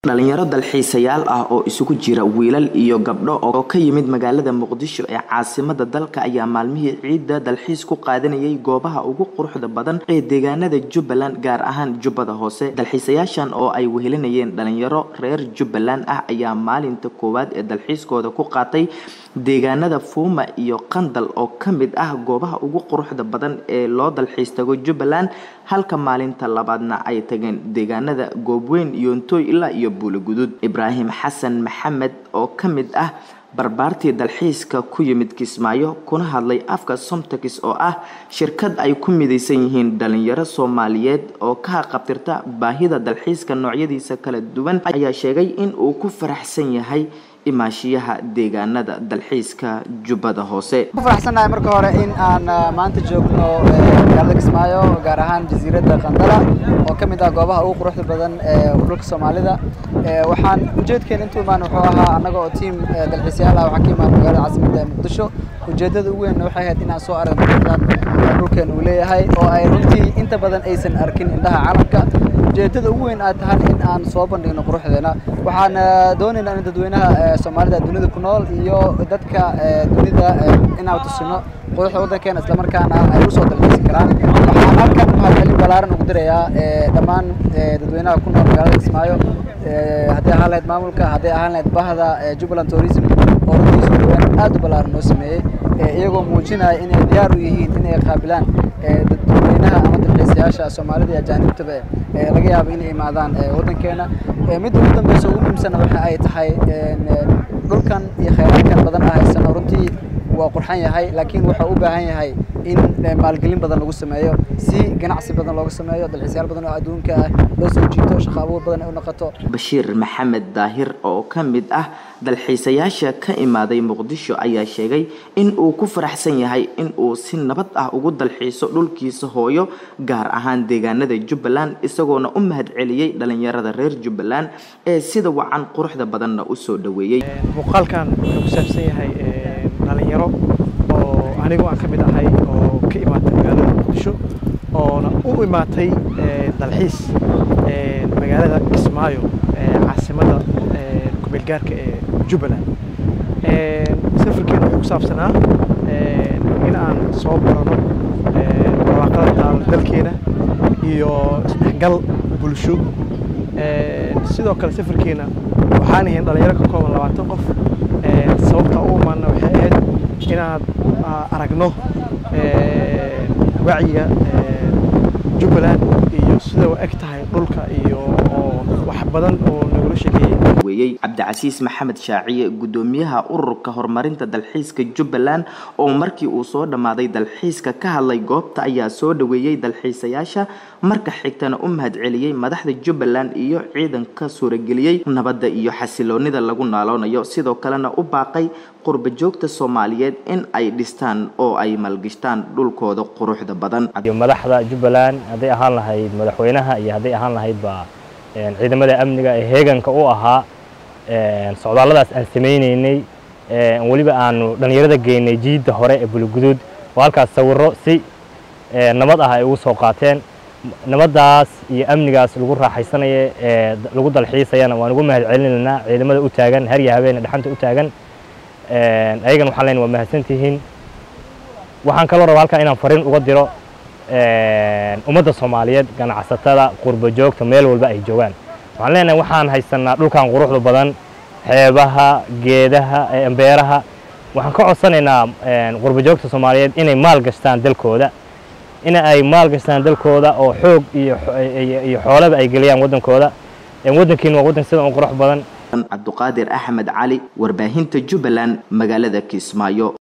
dhalinyaro dalxiisayaal ah oo isugu jira wiilal iyo gabdho oo ka yimid magaalada muqdisho ee caasimada dalka ayaa maalmihii ciidda dalxiis ku qaadanayay goobaha ugu quruxda badan ee deegaanada jubbaland gaar ahaan jubbada hoose dalxiisayaashan oo ay wehelinayeen dhalinyaro reer jubbaland ah ayaa maalinta koowaad ee dalxiiskooda ku qaatay deegaanada fuuma iyo qandal oo ka mid ah goobaha ugu quruxda badan ee loo dalxiis tago jubbaland halka maalinta labaadna ay tageen deegaanada goobweyn yoontoy ilaa iyo buulagudud ibraahim xasan maxamed oo ka mid ah barbaartii dalxiiska ku yimid kismaayo kuna hadlay afka somtakis oo ah shirkad ay ku midaysan yihiin dhalinyaro soomaaliyeed oo ka haqabtirta baahida dalxiiska noocyadiisa kala duwan ayaa sheegay in uu ku faraxsan yahay imaashiyaha deegaanada dalxiiska jubbada hoose ku faraxsannahay marka hore in aan maanta joogno magaalada kismaayo gaar ahaan jasiiradda qandala oo ka mid ah goobaha ugu quruxda badan ee dhulka soomaalida waxaan ujeedkeena intuu imaan wuxuu ahaa annaga oo tiam dalxiisyaal ah waxaan ka imaan magaalada caasimadda ee muqdisho ujeeddada ugu weynna waxay ahayd inaan soo aragno quruxdan dhulkeena uu leeyahay oo ay runtii inta badan aysan arkin indhaha caalamka ujeeddada ugu weyn aad tahan in aan soo bandhigno quruxdeena waxaan doonaynaa in dadweynaha soomaalida dunida ku nool iyo dadka dunida inaan tusino quruxda waddankeena islamarkaana ay u soo dalxiisi karaan waxaan halkan mahadcelin balaaran ugu dirayaa dhammaan dadweynaha ku nool magaalada kismaayo hadday ahaan lahayd maamulka hadday ahaan lahayd bahda jubbaland tourism oo runtii soo dhawaan aad u ballaaran noo sameeyey iyagoo muujinaya inay diyaar u yihiin inay qaabilaan dadweynaha ama dalxiisayaasha soomaalida iyo ajaanibtaba laga yaabo inay imaadaan waddankeena midda ugu dambeysa ugu muhiimsana waxa ay tahay dhulkan iyo khayraadkan badan ah haysano runtii waa qurxan yahay laakiin wuxuu u baahan yahay in maalgelin badan lagu sameeyo si ganacsi badan looga sameeyo dalxiisyaal badan oo adduunka ah loo soo jiito shaqo abuur badan ay u noqoto bashiir maxamed daahir oo ka mid ah dalxiisayaasha ka imaaday muqdisho ayaa sheegay in uu ku faraxsan yahay in uu si nabad ah ugu dalxiiso dhulkiisa hooyo gaar ahaan deegaanada jubbaland isagoona u mahad celiyey dhalinyarada reer jubbaland ee sida wacan quruxda badanna u soo dhoweeyey muuqaalkan wuxuu ku saabsan yahay dhalinyaro oo anigu aan ka mid ahay oo ka imaatay magaalada muqdisho oona u imaatay dalxiis magaalada kismaayo caasimadda kumeelgaarka ee jubbaland safarkeena wuxuu ku saabsanaa in aan soo barano barwaaqada taalo dalkeena iyo isdhexgal bulsho sidoo kale safarkeena waxaan ahayn dhalinyaro ka kooban labaatan qof sababta u imaana waxay ahayd inaad aragno wacyiga jubbaland iyo sida u eg tahay dhulka iyo wax badan oo nagula sheekeeyey weeyey cabdicasiis maxamed shaaciye guddoomiyaha ururka horumarinta dalxiiska jubbaland oo markii uu soo dhammaaday dalxiiska ka hadlay goobta ayaa soo dhoweeyey dalxiisayaasha marka xigtana u mahad celiyey madaxda jubbaland iyo ciidanka suurageliyey nabadda iyo xasiloonida lagu naaloonayo sidoo kalena u baaqay qurba joogta soomaaliyeed in ay dhistaan oo ay maalgashtaan dhulkooda quruxda badan madaxda jubbaland hadday ahaan lahayd madaxweynaha iyo hadday ahaan lahaydba ciidamada amniga ee heeganka u ahaa socdaalladaas aan samaynaynay weliba aanu dhallinyarada geynay jiidda hore ee bulguduud oo halkaas sawirro si nabad ah ay ugu soo qaateen nabaddaas iyo amnigaas lagu raaxaysanaya ee lagu dalxiisayana waan ugu mahad celinaynaa ciidamada u taagan harya habeene dhaxanta u taagan ayagan waxaan leenahay waa mahadsantihiin waxaan kaloo rabaa halkan inaan fariin uga diro ummadda soomaaliyeed ganacsatada qurba joogta meel walba ay joogaan waxaan leenahay waxaan haysanaa dhulkan quruxda badan xeebaha geedaha beeraha waxaan ka codsanaynaa qurba joogta soomaaliyeed inay maal gashtaan dalkooda in ay maal gashtaan dalkooda oo xoog iyo xoolaba ay geliyaan waddankooda waddankiina waa waddan sida un qurux badan cabduqaadir axmed cali warbaahinta jubbaland magaalada kismaayo